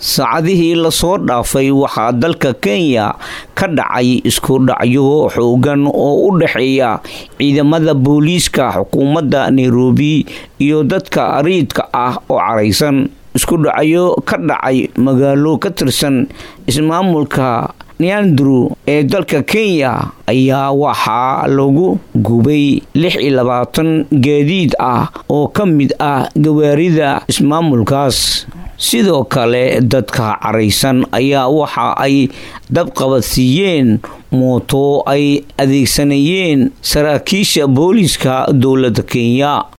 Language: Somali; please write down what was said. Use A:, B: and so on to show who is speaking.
A: saacadihii lasoo dhaafay waxaa dalka kenya ka dhacay isku dhacyo xoogan oo u dhexeeya ciidamada booliiska xukuumadda nairobi iyo dadka ariidka ah oo caraysan isku dhacyo ka dhacay magaalo ka tirsan ismaamulka neandru ee dalka kenya ayaa waxaa lagu gubay lix iyo labaatan gaadiid ah oo ka mid ah gawaarida ismaamulkaas sidoo kale dadka caraysan ayaa waxa ay dabqabadsiiyeen mooto ay adeegsanayeen saraakiisha booliiska dowladda kenya